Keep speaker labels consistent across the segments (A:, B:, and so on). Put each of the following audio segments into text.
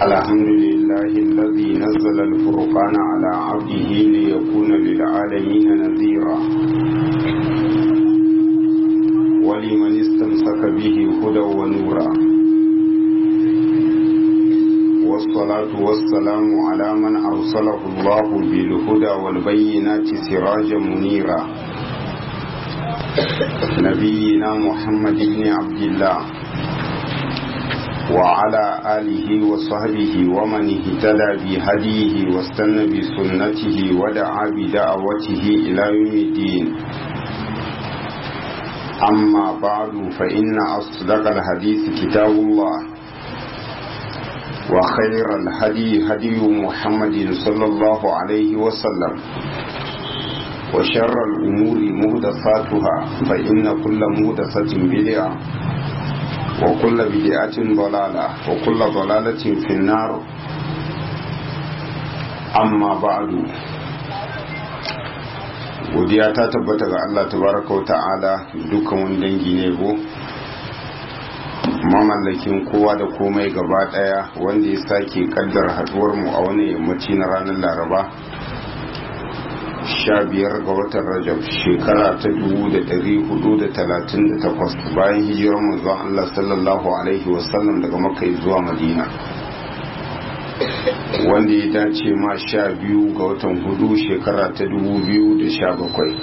A: الحمد لله الذي نزل الفرقان على عبده ليكون للعالمين نذيرا ولمن استمسك به هدى ونورا والصلاة والسلام على من أرسله الله بالهدى والبينات سراجا منيرا نبينا محمد بن عبد الله وعلى آله وصحبه ومن اهتدى بهديه واستنى بسنته ودعا بدعوته إلى يوم الدين أما بعد فإن أصدق الحديث كتاب الله وخير الهدي هدي محمد صلى الله عليه وسلم وشر الأمور مهدساتها فإن كل مهدسة بدعة وكل بدعة ضلالة وكل ضلالة في النار أما بعد godiya ta tabbata ga Allah tabaraka wa ta'ala dukkan wani dangi ne go mamallakin kowa da komai gaba daya wanda ya sake kaddar haduwar mu a wani yammaci na ranar laraba sha biyar ga watan rajab shekara ta dubu da dari hudu da talatin da takwas bayan hijirar manzon Allah sallallahu alaihi wasallam daga makka zuwa madina wanda ya dace ma sha biyu ga watan hudu shekara ta dubu biyu da sha bakwai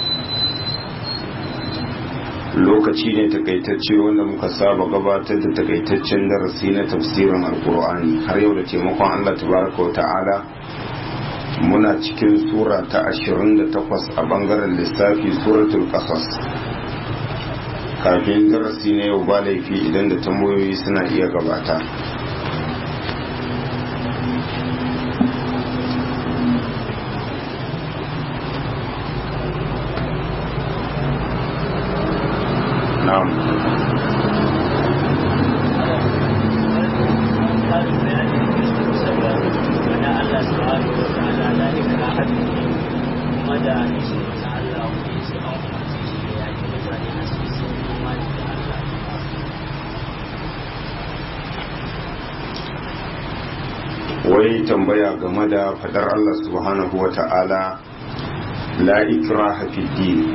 A: lokaci ne takaitacce wanda muka saba gabatar da takaitaccen darasi na tafsirin alkur'ani har yau da taimakon Allah tabaraka wa ta'ala muna cikin sura ta 28 a bangaren lissafi suratul qasas kafin darasi na yau ba laifi idan da tambayoyi suna iya gabata na'am wai tambaya game da fadar Allah subhanahu wa ta'ala la ikraha fi din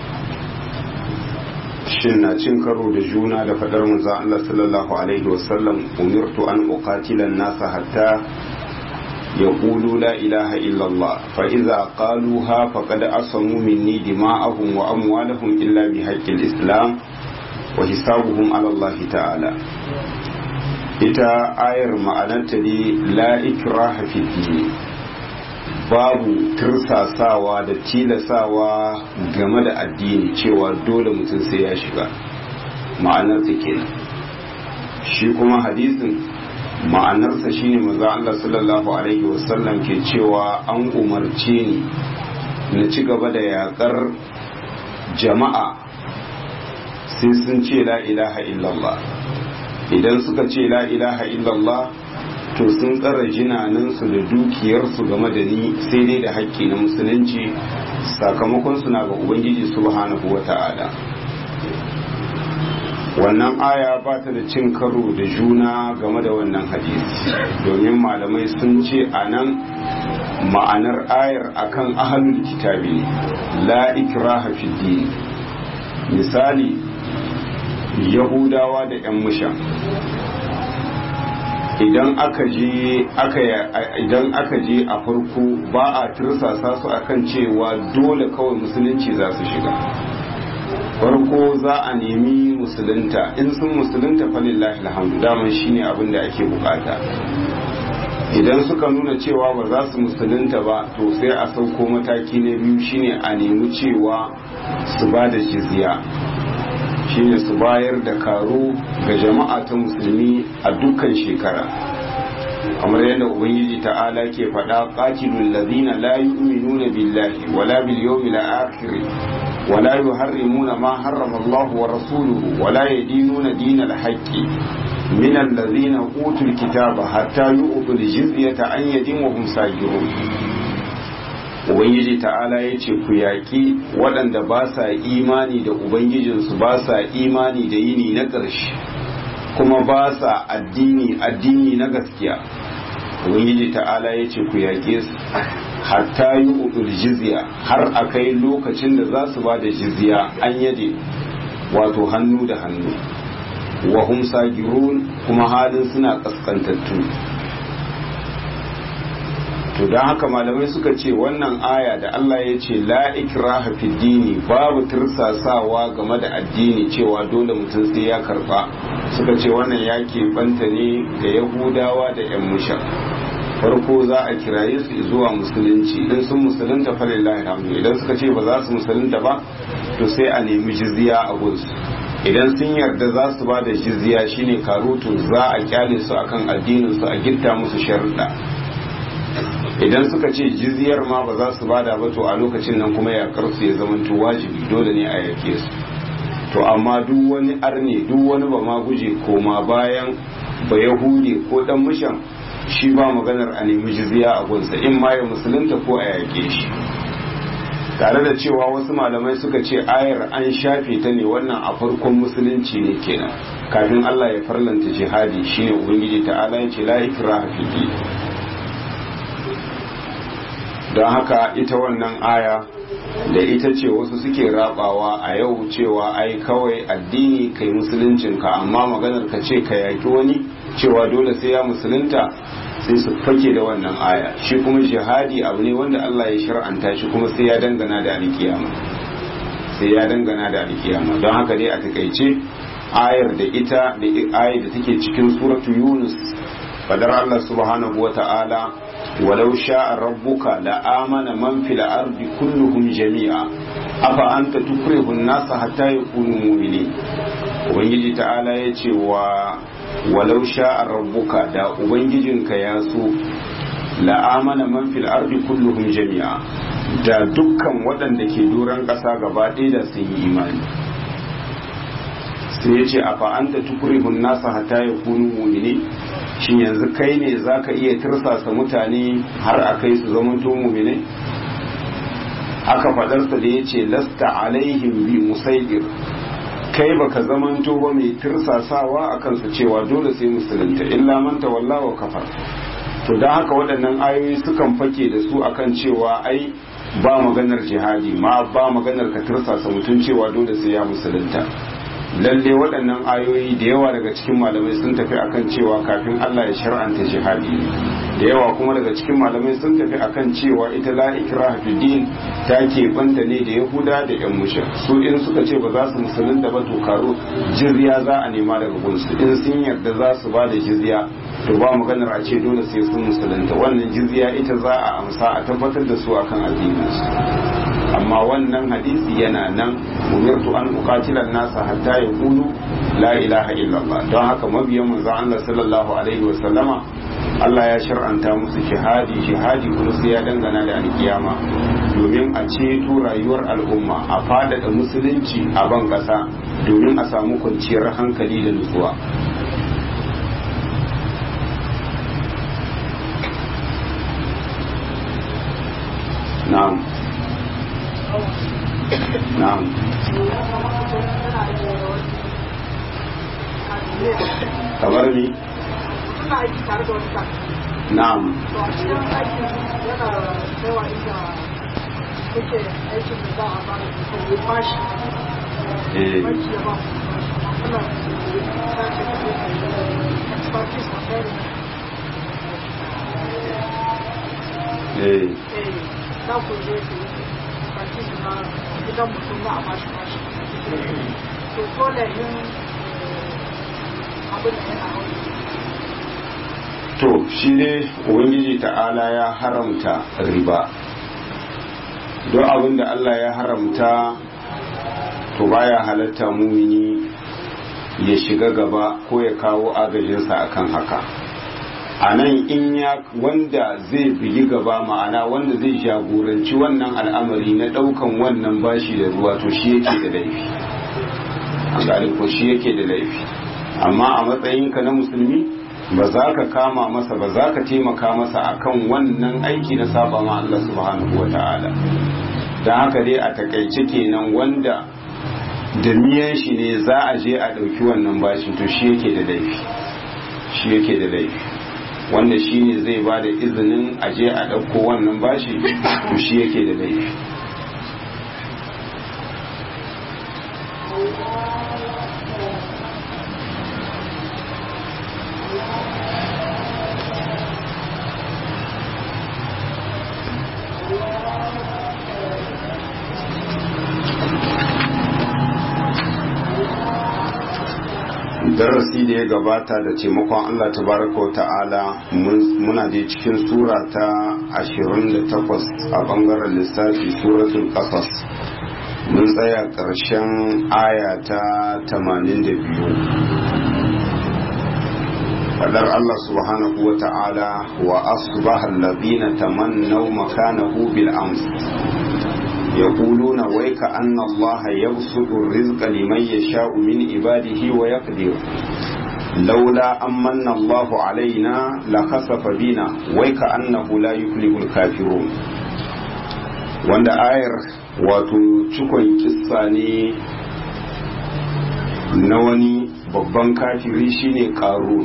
A: shin na cin karo da juna da fadar manzo Allah sallallahu alaihi wasallam umirtu an uqatila an-nasa hatta yaqulu la ilaha illa Allah fa idza qaluha faqad asamu minni dima'ahum wa amwalahum illa bi haqqil islam wa hisabuhum ala Allah ta'ala ita ayar ma'anarta ne la ikraha fi dini babu tursasawa da tilasawa game da addini cewa dole mutum sai ya shiga ma'anarsa kenan shi kuma hadisin ma'anarsa shine maza Allah sallallahu alaihi wasallam ke cewa an umarce ni na ci gaba da yakar jama'a sai sun ce la ilaha illallah idan suka ce la ilaha illallah to sun tsara jinanansu da dukiyarsu game da ni sai dai da haƙƙi na musulunci sakamakon suna ga ubangiji subhanahu wa ta'ala wannan aya ba ta da cin karo da juna game da wannan hadisi domin malamai sun ce a nan ma'anar ayar akan ahalul kitabi la ikraha fi din misali yahudawa da 'yan mushan idan aka je idan aka je a farko ba a tirsasa su akan cewa dole kawai musulunci za su shiga farko za a nemi musulunta in sun musulunta falillahi alhamdu daman shine abin da ake bukata idan suka nuna cewa ba za su musulunta ba to sai a sauko mataki na biyu shine a nemi cewa su ba da jizya shine su bayar da karo ga jama'a ta musulmi a dukkan shekara kamar yadda ubangiji ta'ala ke faɗa qatilul ladina la yu'minuna billahi wala bil yawmil akhir wala yuharrimuna ma harrama Allah wa rasuluhu wala yadinuna dinal haqqi min alladhina utul kitaba hatta yu'tul jizyata an yadin wa hum sajirun ubangiji ta'ala ya ce ku yaƙi waɗanda ba sa imani da ubangijinsu ba sa imani da yini na ƙarshe kuma ba sa addini addini na gaskiya ubangiji ta'ala ya ce ku yaƙe su hatta yi udul jizya har a kai lokacin da za su ba da jizya an yade wato hannu da hannu wa hum sagirun kuma halin suna kaskantattu to don haka malamai suka ce wannan aya da Allah ya ce la ikraha fi dini babu tirsasawa game da addini cewa dole mutum sai ya karba suka ce wannan ya banta ne ga yahudawa da yan mushan farko za a kiraye su zuwa musulunci idan sun musulunta falillahi alhamdu idan suka ce ba za su musulunta ba to sai a nemi jizya a gunsu idan sun yarda za su ba da jizya shine karutu za a kyale su akan addinin su a gitta musu sharuɗa idan suka ce jizyar ma ba za su bada ba to a lokacin nan kuma yakar su ya zamanto wajibi dole ne a yake su to amma duk wani arne duk wani ba ma guje koma bayan ba yahudi ko dan mushan shi ba maganar a nemi jizya a gunsa in ma ya musulunta ko a yake shi tare da cewa wasu malamai suka ce ayar an shafe ta ne wannan a farkon musulunci ne kenan kafin Allah ya farlanta jihadi shine ubangiji ta'ala ya ce la ikraha fi don haka ita wannan aya da ita ce wasu suke rabawa a yau cewa ai kawai addini kai musuluncinka amma maganar ka ce ka yaki wani cewa dole sai ya musulunta sai su fake da wannan aya shi kuma jihadi abu ne wanda Allah ya shar'anta shi kuma sai ya dangana da alkiyama sai ya dangana da alkiyama don haka dai a takaice ayar da ita da ayar da take cikin suratu yunus fadar Allah subhanahu wa ta'ala ولو شاء ربك لآمن من في الأرض كلهم جميعا أفأنت تكره الناس حتى يكونوا مؤمنين ubangiji ta'ala ya ce wa walau sha'a rabbuka da ubangijinka ya so la'amana man fil ardi kulluhum jami'a da dukkan waɗanda ke doron ƙasa gaba ɗaya da sun yi imani sai ya ce a fa'anta tukurihun nasa hata ya kunu mumini shin yanzu kai ne za ka iya tirsasa mutane har a kai su zamanto mumine haka fadarsa da ya ce lasta alaihim bi musaidir kai baka zamanto ba mai tirsasawa a kansu cewa dole sai musulunta illa man tawalla wa kafar to don haka waɗannan ayoyi sukan fake da su akan cewa ai ba maganar jihadi ma ba maganar ka tirsasa mutum cewa dole sai ya musulunta lalle waɗannan ayoyi da yawa daga cikin malamai sun tafi akan cewa kafin Allah ya shar'anta jihadi da yawa kuma daga cikin malamai sun tafi akan cewa ita la ikraha fi din ta ke banda ne da yahuda da yan mushrik su in suka ce ba za su musulunta ba to karo jizya za a nema daga gunsu in sun yarda za su ba da jizya to ba maganar a ce dole sai sun musulunta wannan jizya ita za a amsa a tabbatar da su akan addinin su amma wannan hadisi yana nan umirtu an uqatila nasa hatta yaqulu la ilaha illallah don haka mabiyan manzon Allah sallallahu alaihi wa sallama Allah ya shar'anta musu jihadi jihadi kuma sai ya dangana da alkiyama domin a ceto rayuwar al'umma a faɗaɗa musulunci a ban ƙasa domin a samu kwanciyar hankali da nutsuwa na'am na'am kamar ni
B: suna aiki tare da wani kan
A: na'am
B: to a cikin aikin yana yawa inda kuke aikin da za a ba da kuka yi bashi
A: eh
B: banki ya ba ku bashi kuna sace da kuka expertise a kai
A: eh
B: eh za ku je ku yi expertise na gidan mutum za a bashi bashi to dole yin abin da yana hau
A: to shi ne ubangiji ta'ala ya haramta riba don abin da Allah ya haramta to baya halatta mumini ya shiga gaba ko ya kawo agajinsa akan haka a nan in ya wanda zai bigi gaba ma'ana wanda zai jagoranci wannan al'amari na daukan wannan bashi da ruwa to shi yake da laifi an gane ko shi yake da laifi amma a matsayinka na musulmi ba za ka kama masa ba za ka taimaka masa akan wannan aiki na saba ma Allah subhanahu wa ta'ala don haka dai a takaice kenan wanda da miyan shi ne za a je a ɗauki wannan bashin to shi yake da laifi shi yake da laifi wanda shi ne zai ba da izinin a je a ɗauko wannan bashi to shi yake da laifi darasi da ya gabata da taimakon Allah tabaraka wa ta'ala muna da cikin sura ta 28 a bangaren lissafi suratul qasas mun tsaya ƙarshen aya ta 82 fadar Allah subhanahu wa ta'ala wa asbaha alladhina tamannaw makanahu bil ams يقولون ويك أن الله يبسط الرزق لمن يشاء من عباده ويقدر لولا أمن الله علينا لخسف بنا ويك أنه لا يفلح الكافرون wanda ayar wato cikon kissa ne na wani babban kafiri shine ƙaru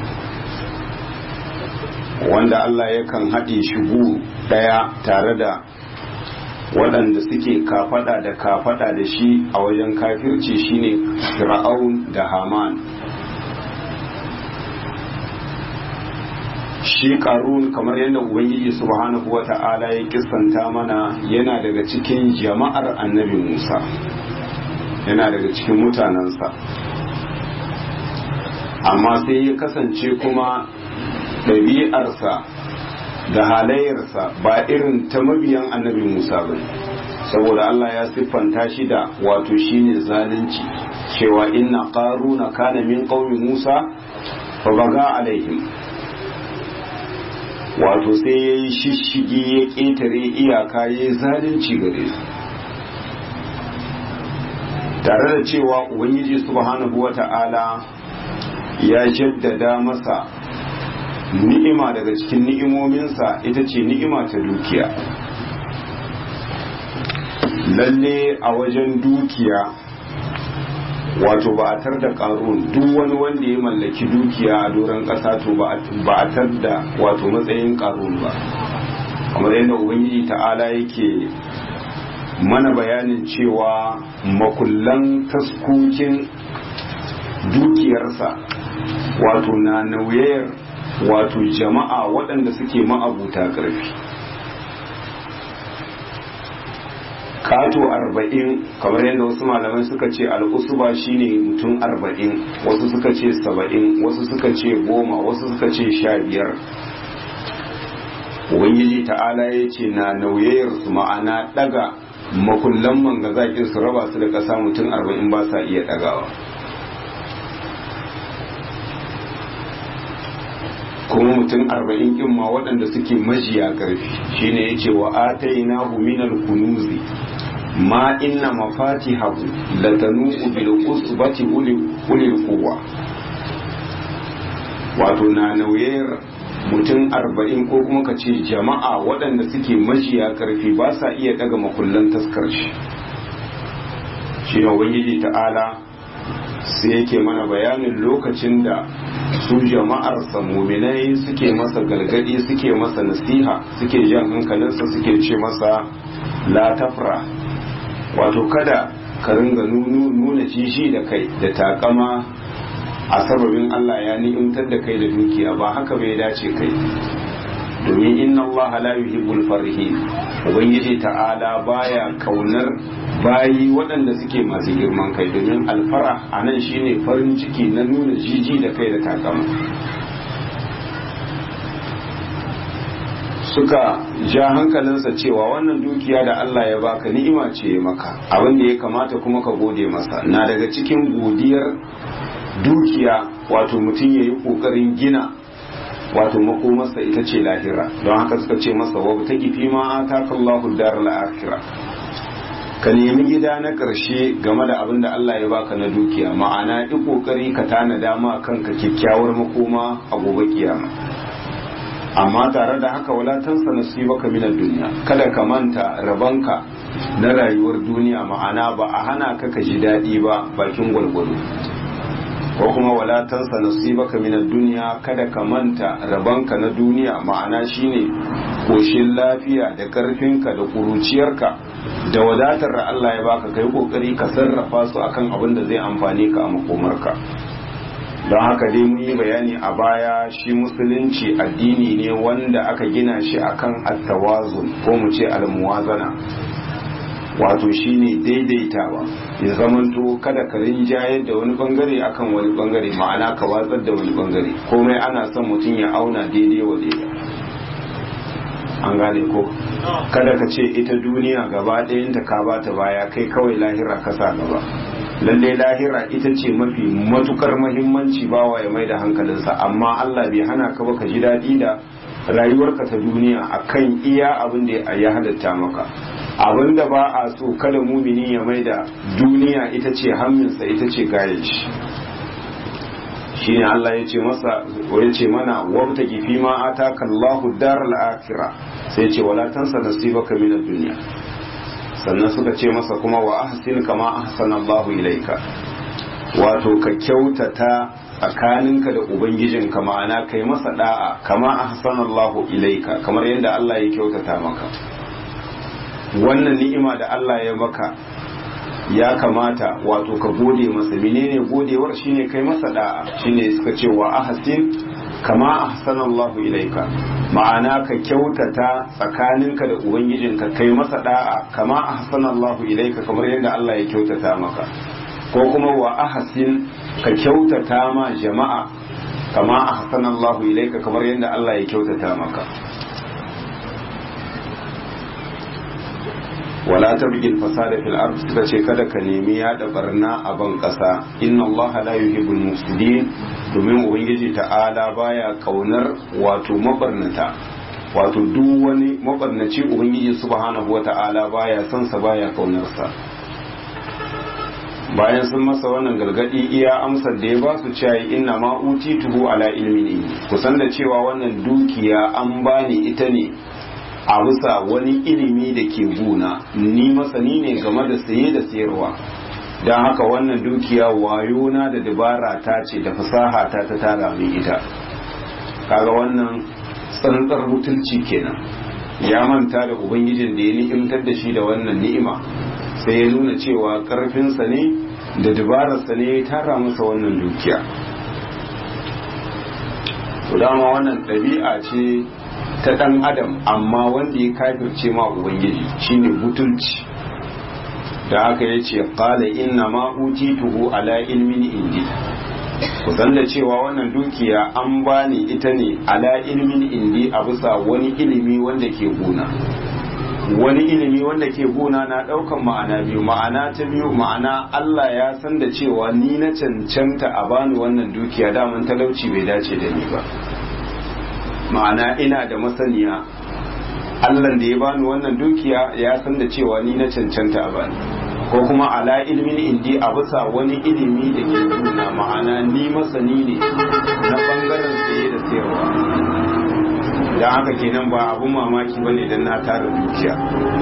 A: wanda Allah yakan haɗe shigo ɗaya tare da waɗanda suke kafada da kafada da shi a wajen kafirci shine fir'aun da haman shi karun kamar yadda ubangiji subhanahu wa ta'ala ya kissanta mana yana daga cikin jama'ar annabi musa yana daga cikin mutanensa amma sai ya kasance kuma ɗabi'arsa da halayyarsa ba irin ta mabiyan annabi Musa ba saboda Allah ya siffanta shi da wato shine zalunci cewa inna qaruna kana min qaumi Musa fa baga alaihim wato sai yayi shishigi ya ketare iyaka yayi zalunci gare su tare da cewa ubangiji subhanahu wata'ala ya jaddada masa ni'ima daga cikin ni'imominsa ita ce ni'ima ta dukiya lalle a wajen dukiya wato ba a tar da karun duk wani wanda ya mallaki dukiya a doron ƙasa to ba a tar da wato matsayin karun ba kamar yadda ubangiji ta'ala yake mana bayanin cewa makullan taskokin dukiyarsa wato na nauyayar wato jama'a waɗanda suke ma'abuta ƙarfi kato arba'in kamar yadda wasu malamai suka ce al'usuba shine mutum arba'in wasu suka ce saba'in wasu suka ce goma wasu suka ce sha biyar ubangiji ta'ala ya ce na nauyayar su ma'ana ɗaga makullan mangazakin su raba su da ƙasa mutum arba'in ba sa iya ɗagawa kuma mutum arba'in kin ma waɗanda suke majiya ƙarfi shine ya ce wa ataina minal kunuzi ma inna mafatihahu latanu bil usbati ulil quwwa wato na nauyar mutum arba'in ko kuma ka ce jama'a waɗanda suke majiya ƙarfi ba sa iya ɗaga makullan taskar shi shi ne ubangiji ta'ala sai yake mana bayanin lokacin da su jama'ar muminai suke masa galgadi suke masa nasiha suke jan hankalinsa suke ce masa la tafra wato kada ka ringa nuna jishi da kai da takama a sababin Allah ya ni'imtar da kai da dukiya ba haka bai dace kai domin inna Allah la yuhibbul farihin ubangiji ta'ala baya kaunar bayi waɗanda suke masu girman kai domin alfara a nan shine farin ciki na nuna jiji da kai da takama suka ja hankalinsa cewa wannan dukiya da Allah ya baka ni'ima ce ya maka abin da ya kamata kuma ka gode masa na daga cikin godiyar dukiya wato mutum ya yi ƙoƙarin gina wato makomarsa ita ce lahira don haka suka ce masa wa ta gifi ma a takallahu dar la'akira ka nemi gida na ƙarshe game da abin da Allah ya baka na dukiya ma'ana yi ƙoƙari ka tana dama kanka kyakkyawar makoma a gobe kiyama amma tare da haka wala tansa nasibaka minad duniya kada ka manta rabanka na rayuwar duniya ma'ana ba a hana ka ka ji daɗi ba bakin gwalgwado ko kuma wala tansa nasibaka min duniya kada ka manta rabanka na duniya ma'ana shine koshin lafiya da karfinka da kuruciyarka da wadatar da Allah ya baka kai kokari ka sarrafa su akan abin da zai amfane ka a makomarka don haka dai mun yi bayani a baya shi musulunci addini ne wanda aka gina shi akan attawazun ko mu ce almuwazana wato shine daidaitawa ya zamanto kada ka rinjayar da wani bangare akan wani bangare ma'ana ka watsar da wani bangare komai ana son mutum ya auna daidai wa daidai an gane ko kada ka ce ita duniya gaba ɗayanta ka bata baya kai kawai lahira ka sa gaba lalle lahira ita ce mafi matukar mahimmanci bawa ya mai da hankalinsa amma Allah bai hana ka ba ka ji daɗi da rayuwarka ta duniya akan iya abin da ya halatta maka abin da ba a so kada mumini ya mai da duniya ita ce hamminsa ita ce gayen shi shine Allah ya ce masa ya ce mana wabta gifi ma ataka Allahu daral akhirah sai ce wala tansa nasibaka min ad-dunya sannan suka ce masa kuma wa ahsin kama ahsana Allahu ilaika wato ka kyautata tsakaninka da ubangijinka ma'ana kai masa da'a kama ahsana Allahu ilaika kamar yadda Allah ya kyautata maka wannan ni'ima da Allah ya maka ya kamata wato ka gode masa menene godewar shine kai masa da'a shine suka ce wa ahsin kama ahsanallahu ilaika ma'ana ka kyautata tsakaninka da ubangijinka kai masa da'a kama ahsanallahu ilaika kamar yadda Allah ya kyautata maka ko kuma wa ahsin ka kyautata ma jama'a kama ahsanallahu ilaika kamar yadda Allah ya kyautata maka wala tabghi al-fasada fil ard suka ce kada ka nemi yada barna a ban kasa inna allaha la yuhibbul mufsidin domin ubangiji ta'ala baya kaunar wato mabarnata wato duk wani mabarnaci ubangiji subhanahu wata'ala baya son sa baya kaunar sa bayan sun masa wannan gargadi iya amsar da ya ba su cewa inna ma utituhu ala ilmin kusan da cewa wannan dukiya an bani ita ne a bisa wani ilimi da ke guna ni masani ne game da saye da sayarwa don haka wannan dukiya wayona da dabara ta ce da fasaha ta ta tara min ita kaga wannan tsantsar butulci kenan ya manta da ubangijin da ya ni'imtar da shi da wannan ni'ima sai ya nuna cewa karfinsa ne da dabararsa ne ya tara masa wannan dukiya to dama wannan ɗabi'a ce ta ɗan adam amma wanda ya kafirce ma ubangiji shine butulci da haka ya ce ƙala inna ma utituhu ala ilmin indi ku san da cewa wannan dukiya an bani ita ne ala ilmin indi a bisa wani ilimi wanda ke gona wani ilimi wanda ke gona na ɗaukan ma'ana biyu ma'ana ta biyu ma'ana Allah ya san da cewa ni na cancanta a bani wannan dukiya daman talauci bai dace da ni ba ma'ana ina da masaniya Allah da ya bani wannan dukiya ya san da cewa ni na cancanta a bani ko kuma ala ilmin indi a bisa wani ilimi da ke nuna ma'ana ni masani ne na bangaren saye da sayarwa da haka kenan ba abun mamaki bane dan na tara dukiya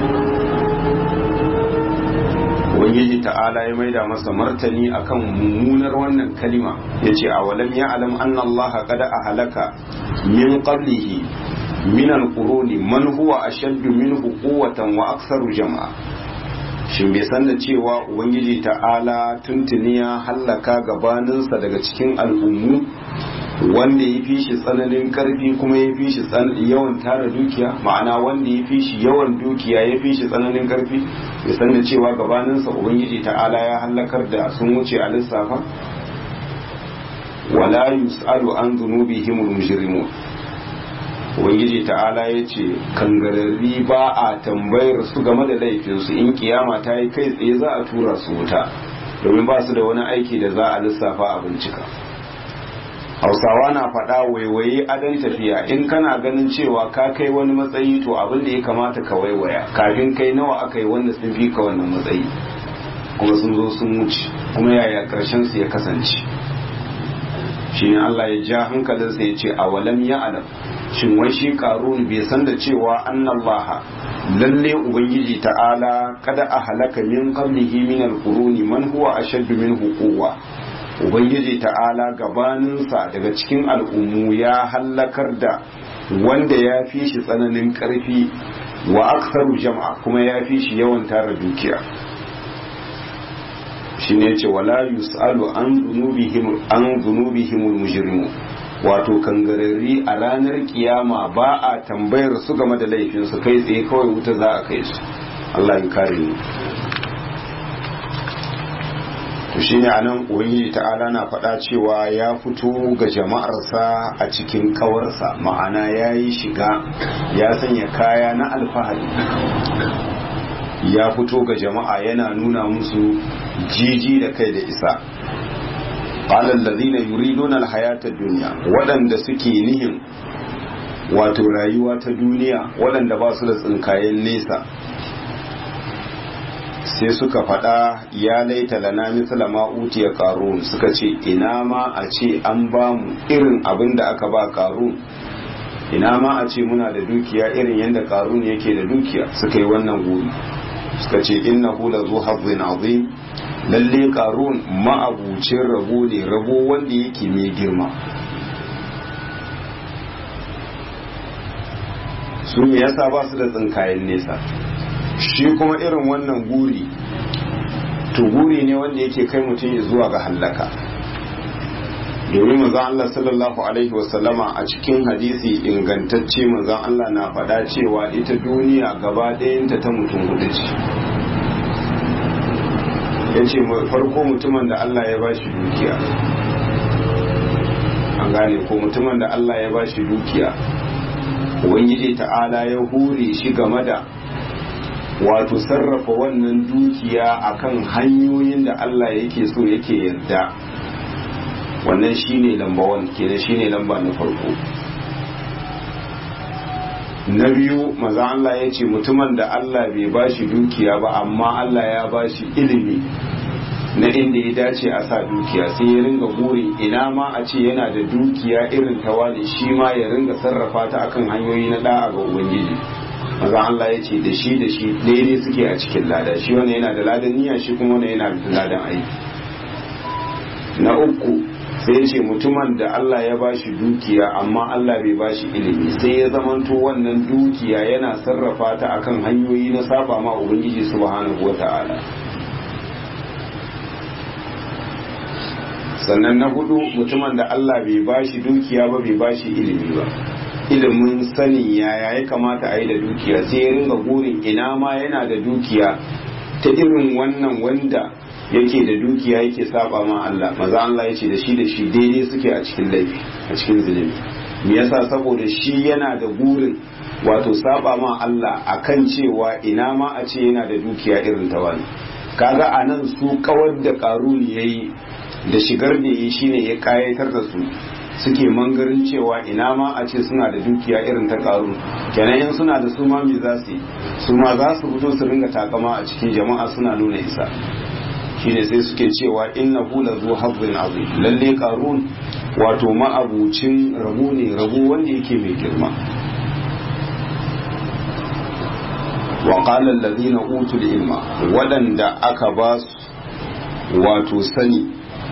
A: ubangiji ta'ala ya maida masa martani akan mummunar wannan kalima yace a walam ya alam anna allaha qad ahlaka min qablihi min alquruni man huwa ashaddu minhu quwwatan wa aktharu jama'a shin bai san da cewa ubangiji ta'ala tuntuni ya hallaka gabaninsa daga cikin al'ummu wanda ya fi shi tsananin karfi kuma ya fi shi yawan tara dukiya ma'ana wanda ya fi shi yawan dukiya ya fi shi tsananin karfi ya san da cewa gabaninsa ubangiji ta'ala ya hallakar da sun wuce a lissafa wala yus'alu an dhunubihim mujrimun ubangiji ta'ala ya ce kangararri ba a tambayar su game da laifinsu in kiyama ta yi kai tsaye za a tura su wuta domin ba su da wani aiki da za a lissafa a bincika hausawa na faɗa waiwaye adon tafiya in kana ganin cewa ka kai wani matsayi to abin da ya kamata ka waiwaya kafin kai nawa aka yi wanda sun fi ka wannan matsayi kuma sun zo sun wuce kuma yaya karshen su ya kasance shi ne Allah ya ja hankalinsa ya ce a walam ya alam shin wai shi karun bai san da cewa annallaha lalle ubangiji ta'ala kada a halaka min qablihi min alquruni man huwa ashaddu minhu quwwa ubangiji ta'ala gabaninsa daga cikin al'ummu ya hallakar da wanda ya fi shi tsananin karfi wa aktharu jama'a kuma ya fi shi yawan tara dukiya shi ne ce wala yus'alu an zunubihim an zunubihimul mujrimu wato kangararri a ranar kiyama ba a tambayar su game da laifin su kai tsaye kawai wuta za a kai su Allah ya kare ni to shine anan ubangiji ta'ala na faɗa cewa ya fito ga jama'arsa a cikin kawarsa ma'ana ya yi shiga ya sanya kaya na alfahari ya fito ga jama'a yana nuna musu jiji da kai da isa qala allazina yuriduna alhayata ad-dunya waɗanda suke nihin wato rayuwa ta duniya waɗanda ba su da tsinkayen nesa sai suka faɗa ya laita lana misla ma utiya qarun suka ce ina ma a ce an ba mu irin abin da aka ba qarun ina ma a ce muna da dukiya irin yadda qarun yake da dukiya suka yi wannan guri suka ce innahu la zu hazzin azim lalle qarun ma'abucin rabo ne rabo wanda yake mai girma su me yasa ba su da tsinkayen nesa shi kuma irin wannan guri to guri ne wanda yake kai mutum zuwa ga hallaka domin manzon Allah sallallahu alaihi wasallama a cikin hadisi ingantacce manzon Allah na faɗa cewa ita duniya gaba ɗayanta ta mutum hudu ce ya ce farko mutumin da Allah ya bashi dukiya an gane ko mutumin da Allah ya bashi dukiya ubangiji ta'ala ya hure shi game da wato sarrafa wannan dukiya akan hanyoyin da Allah yake so yake yarda wannan shine lamba wan kenan shine lamba na farko na biyu maza Allah ya ce mutumin da Allah bai bashi dukiya ba amma Allah ya bashi ilimi na inda ya dace a sa dukiya sai ya ringa burin ina ma a ce yana da dukiya irin ta wani shi ma ya ringa sarrafa ta akan hanyoyi na da'a ga ubangiji maza Allah ya ce da shi da shi daidai suke a cikin lada shi wani yana da ladan niyya shi kuma wani yana da ladan aiki na uku sai ya ce mutumin da Allah ya bashi dukiya amma Allah bai bashi ilimi sai ya zamanto wannan dukiya yana sarrafa ta akan hanyoyi na saba ma ubangiji subhanahu wata'ala sannan na hudu mutumin da Allah bai bashi dukiya ba bai bashi ilimi ba ilimin sanin yaya ya kamata a yi da dukiya sai ya ringa burin ina ma yana da dukiya ta irin wannan wanda yake da dukiya yake saba ma Allah maza Allah ya ce da shi da shi daidai suke a cikin laifi a cikin zulumi me yasa saboda shi yana da burin wato saba ma Allah akan cewa ina ma a ce yana da dukiya irin ta wani kaga anan su kawar da karuni yayi da shigar da yi shine ya kayatar da su suke mangarin cewa ina ma a ce suna da dukiya irin ta karu kenan in suna da su ma me za su yi su ma za su fito su ringa takama a cikin jama'a suna nuna isa shine sai suke cewa innahu la zu hazzin azim lalle qarun wato ma'abucin rabu ne rabu wanda yake mai girma wa qala alladhina utul ilma wadanda aka ba su wato sani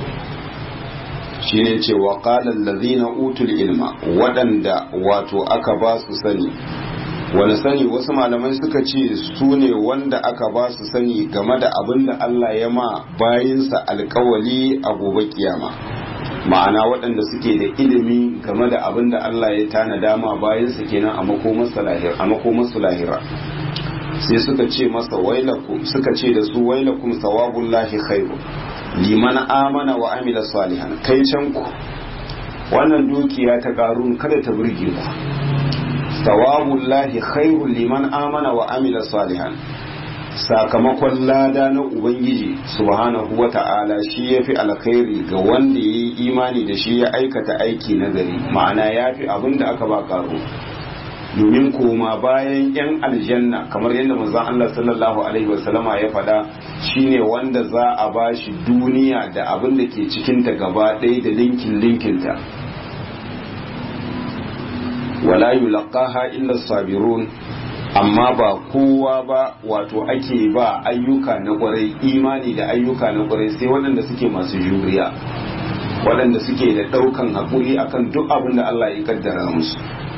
A: shine ce wa qala allazina utul ilma waɗanda wato aka ba su sani wani sani wasu malamai suka ce su ne wanda aka ba su sani game da abin da Allah ya ma bayinsa alkawali a gobe kiyama ma'ana waɗanda suke da ilimi game da abin da Allah ya tanada ma bayinsa kenan a makomarsu lahira sai suka ce masa wailakum suka ce da su wailakum sawabullahi khairu liman amana wa amila salihan kai can ku wannan dukiya ta karun kada ta burge ku sawabullahi khairu liman amana wa amila salihan sakamakon lada na ubangiji subhanahu wa ta'ala shi ya fi alkhairi ga wanda ya yi imani da shi ya aikata aiki na gari ma'ana ya fi abin da aka ba karo domin koma bayan yan aljanna kamar yadda manzon Allah sallallahu alaihi wasallama ya faɗa shine wanda za a bashi duniya da abin da ke cikinta gaba ɗaya da linkin linkinta wala yulqaha illa sabirun amma ba kowa ba wato ake ba ayyuka na kwarai imani da ayyuka na kwarai sai waɗanda suke masu juriya waɗanda suke da ɗaukan haƙuri akan duk abin da Allah ya kaddara musu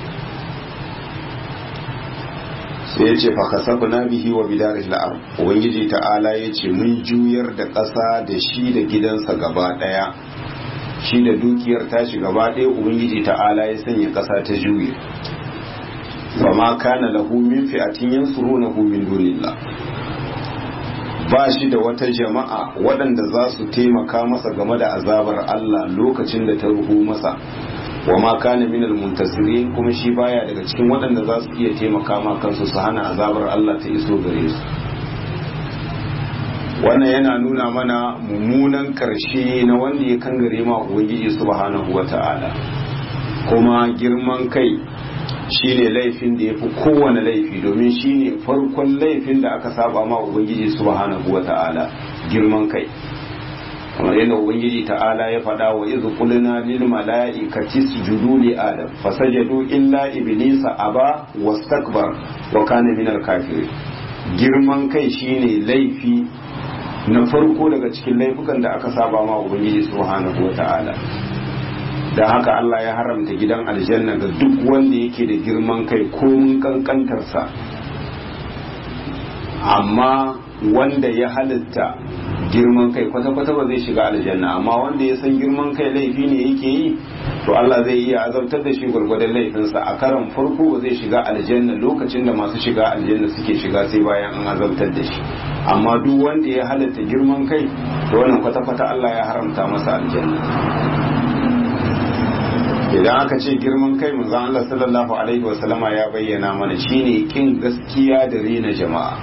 A: sai ya ce fakasafu na bihi wa bidarih la'ar ubangiji ta'ala ya ce mun juyar da ƙasa da shi da gidansa gaba ɗaya shi da dukiyar tashi gaba ɗaya ubangiji ta'ala ya sanya ƙasa ta juye wa ma kana lahu min fi'atin yansurunahu min dunillah ba shi da wata jama'a waɗanda za su taimaka masa game da azabar Allah lokacin da ta ruhu masa wa ma kana min almuntasirin kuma shi baya daga cikin waɗanda za su iya taimaka ma kansu su hana azabar Allah ta iso gare su wannan yana nuna mana mummunan karshe na wanda ya kangare ma ubangiji subhanahu wata'ala kuma girman kai shine laifin da ya fi kowane laifi domin shine farkon laifin da aka saba ma ubangiji subhanahu wata'ala girman kai kamar yadda ubangiji ta'ala ya faɗa wa izu qulna lil mala'ikati isjudu li adam fasajadu illa iblisa aba wastakbar wa kana minal kafirin girman kai shine laifi na farko daga cikin laifukan da aka saba ma ubangiji subhanahu wata'ala da haka Allah ya haramta gidan aljanna ga duk wanda yake da girman kai ko mun kankantarsa amma wanda ya halitta girman kai kwata-kwata ba zai shiga aljanna amma wanda ya san girman kai laifi ne yake yi to Allah zai iya azabtar da shi gwargwadon laifinsa a karan farko ba zai shiga aljanna lokacin da masu shiga aljanna suke shiga sai bayan an azabtar da shi amma duk wanda ya halitta girman kai to wannan kwata-kwata Allah ya haramta masa aljanna idan aka ce girman kai manzon Allah sallallahu alaihi wasallama ya bayyana mana shine kin gaskiya da rena jama'a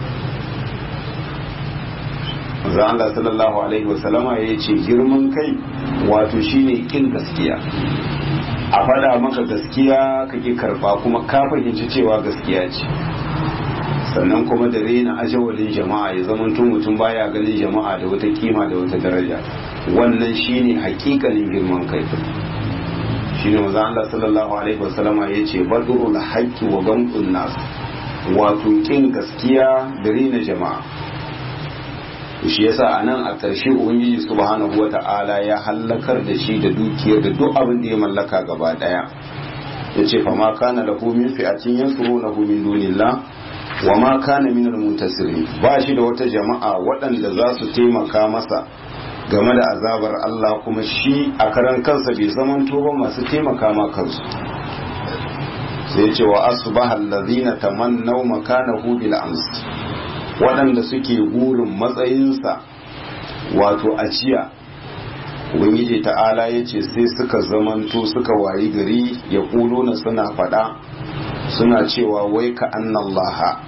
A: manzon Allah sallallahu alaihi wasallama ya ce girman kai wato shine kin gaskiya a faɗa maka gaskiya kake karba kuma ka fahimci cewa gaskiya ce sannan kuma da rena ajawalin jama'a ya zamanto mutum baya ganin jama'a da wata kima da wata daraja wannan shine hakikanin girman kai shine manzo Allah sallallahu alaihi wasallama yace badrul haqqi wa gamtun nas wato kin gaskiya da rena jama'a shi yasa anan a ƙarshe ubangiji subhanahu wata'ala ya hallakar da shi da dukiyar da duk abin da ya mallaka gaba daya yace fa ma kana lahu min fi'atin yansurunahu min dunillah wa ma kana min al-muntasirin ba shi da wata jama'a waɗanda za su taimaka masa game da azabar Allah kuma shi a karan kansa bai zamanto ba masu taimaka ma kansu sai ce wa asbaha allazina tamannaw makanahu bil ams waɗanda suke gurin matsayinsa wato a jiya ubangiji ta'ala ya ce sai suka zamanto suka wayi gari ya na suna faɗa suna cewa wai ka annallaha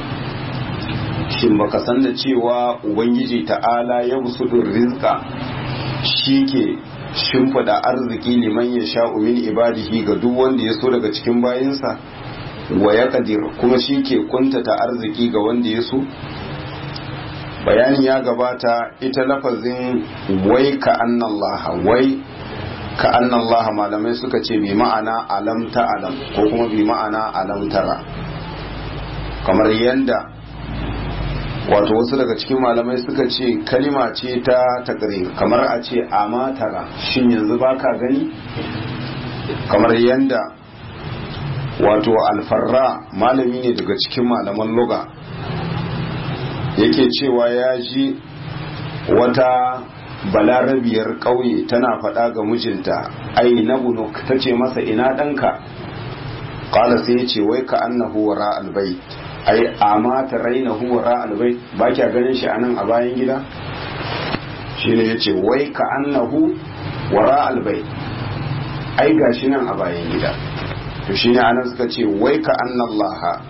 A: shin baka san da cewa ubangiji ta'ala ya busudun rizqa shi ke shimfida arziki liman ya sha min ibadihi ga duk wanda ya so daga cikin bayinsa wa ya kadir kuma shi ke kuntata arziki ga wanda ya so bayanin ya gabata ita lafazin wai ka annallaha wai ka annallaha malamai suka ce bi ma'ana alam ta alam ko kuma bi ma'ana alam tara kamar yanda wato wasu daga cikin malamai suka ce kalima ce ta takrir kamar a ce amatara shin yanzu baka gani kamar yanda wato alfarra malami ne daga cikin malaman luga yake cewa ya ji wata balarabiyar ƙauye tana faɗa ga mijinta ai na bunuk ta ce masa ina ɗanka ƙala sai ya ce wai ka annahu wara albai ai amma ta raina huwara albai ba kya ganin shi anan a bayan gida shine ya ce wai ka annahu wara albai ai gashi nan a bayan gida to shine anan suka ce wai ka annallaha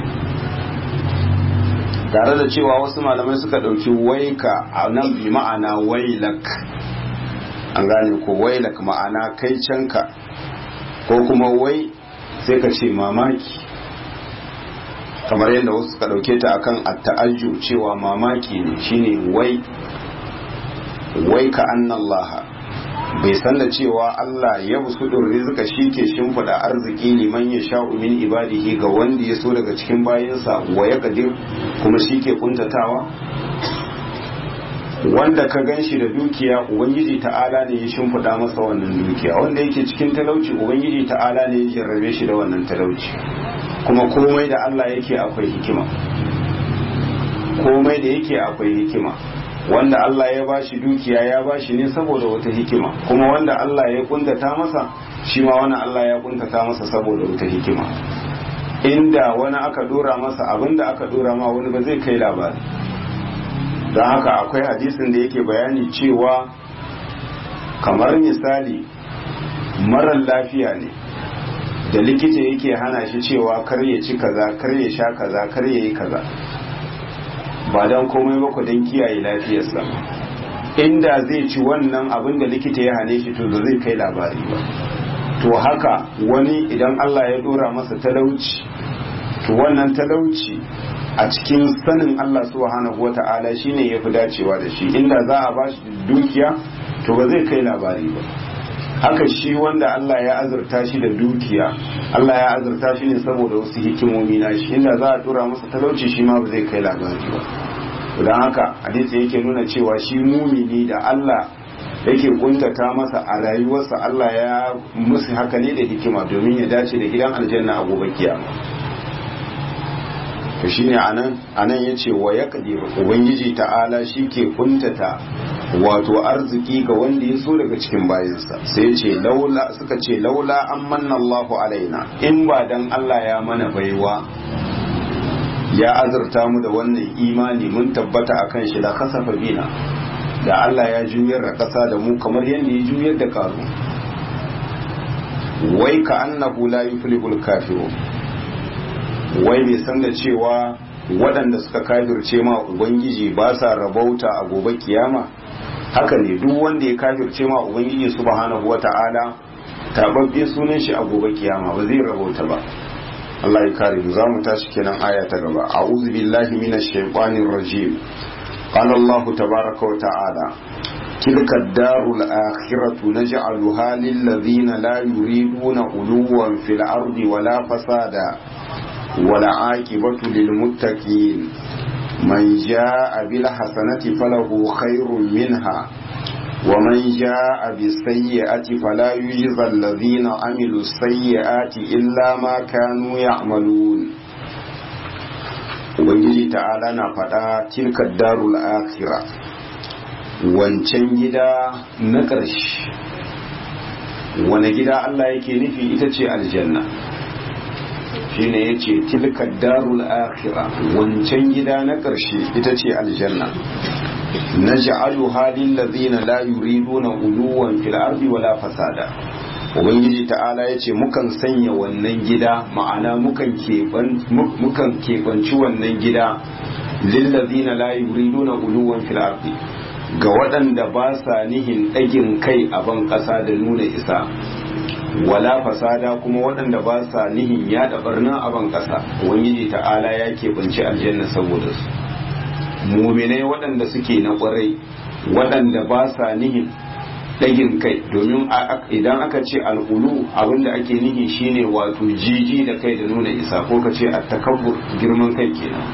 A: tare da cewa wasu malamai suka ɗauki waika a nan bi ma'ana wailak an gane ko wailak ma'ana kai canka ko kuma wai sai ka ce mamaki kamar yadda wasu suka dauke ta akan at-ta'ajju cewa mamaki ne shine wai wai ka annallaha bai san da cewa Allah ya busudun rizika shi ke shimfiɗa arziki liman ya sha'u min ibadihi ga wanda ya so daga cikin bayansa wa ya kadir kuma shi ke kuntatawa wanda ka gan shi da dukiya ubangiji ta'ala ne ya shimfiɗa masa wannan dukiya wanda yake cikin talauci ubangiji ta'ala ne ya jarrabe shi da wannan talauci kuma komai da Allah yake akwai hikima komai da yake akwai hikima wanda Allah ya bashi dukiya ya bashi ne saboda wata hikima kuma wanda Allah ya kuntata masa shi ma wani Allah ya kuntata masa saboda wata hikima inda wani aka dora masa abinda aka dora ma wani ba zai kai labari don haka akwai hadisin da yake bayani cewa kamar misali marar lafiya ne da likita yake hana shi cewa kar ya ci kaza kar ya sha kaza kar ya yi kaza ba don komai ba ku don kiyaye lafiyarsa inda zai ci wannan abin da likita ya hane shi to zai kai labari ba to haka wani idan Allah ya dora masa talauci to wannan talauci a cikin sanin Allah subhanahu wata'ala shine yafi dacewa da shi inda za a ba shi dukiya to ba zai kai labari ba haka shi wanda Allah ya azurta shi da dukiya Allah ya azurta shi ne saboda wasu hikimomi na shi inda za a tura masa talauci shi ma ba zai kai labari ba don haka hadisi yake nuna cewa shi mumini da Allah yake kuntata masa a rayuwarsa Allah ya musu haka ne da hikima domin ya dace da gidan aljanna a gobe kiyama to shine anan anan yace wa yaqdiru ubangiji ta'ala shi ke kuntata wato arziki ga wanda ya so daga cikin bayansa sai ce laula suka ce laula an manna Allahu alaina in ba dan Allah ya mana baiwa ya azurta mu da wannan imani mun tabbata akan shi da kasafa bina da Allah ya juyar da ƙasa da mu kamar yadda ya juyar da karu wai ka annahu la yuflihul kafirun wai bai san da cewa waɗanda suka kafirce ma ubangiji ba sa rabauta a gobe kiyama haka ne duk wanda ya kafirce ma ubangiji subhanahu wata'ala tababbe sunan shi a gobe kiyama ba zai rabauta ba Allah ya kare mu za mu tashi kenan aya ta gaba a'udhu billahi minash shaitanir rajim qala Allah tabaaraka wa ta'ala تلك الدار الآخرة نجعلها للذين لا يريدون علوا في الأرض ولا فسادا والعاقبة للمتقين من جاء بالحسنة فله خير منها ومن جاء بالسيئة فلا يجزى الذين عملوا السيئات إلا ما كانوا يعملون ubangiji ta'ala na faɗa tilka darul akhira wancan gida na ƙarshe wane gida Allah yake nufi ita ce aljanna shine yace tilka darul akhira wancan gida na ƙarshe ita ce aljanna naj'alu halil ladina la yuriduna uluwan fil ardi wala fasada ubangiji ta'ala yace mukan sanya wannan gida ma'ana mukan keban mukan kebanci wannan gida lil ladina la yuriduna uluwan fil ardi ga waɗanda ba sa nihin ɗagin kai a ban ƙasa da nuna isa wala fasada kuma waɗanda ba sa nihin yaɗa barna a ban ƙasa ubangiji ta'ala ya keɓanci aljanna saboda su muminai waɗanda suke na ƙwarai waɗanda ba sa nihin ɗagin kai domin idan aka ce al'ulu abinda ake nihi shine wato jiji da kai da nuna isa ko ka ce a takabbur girman kai kenan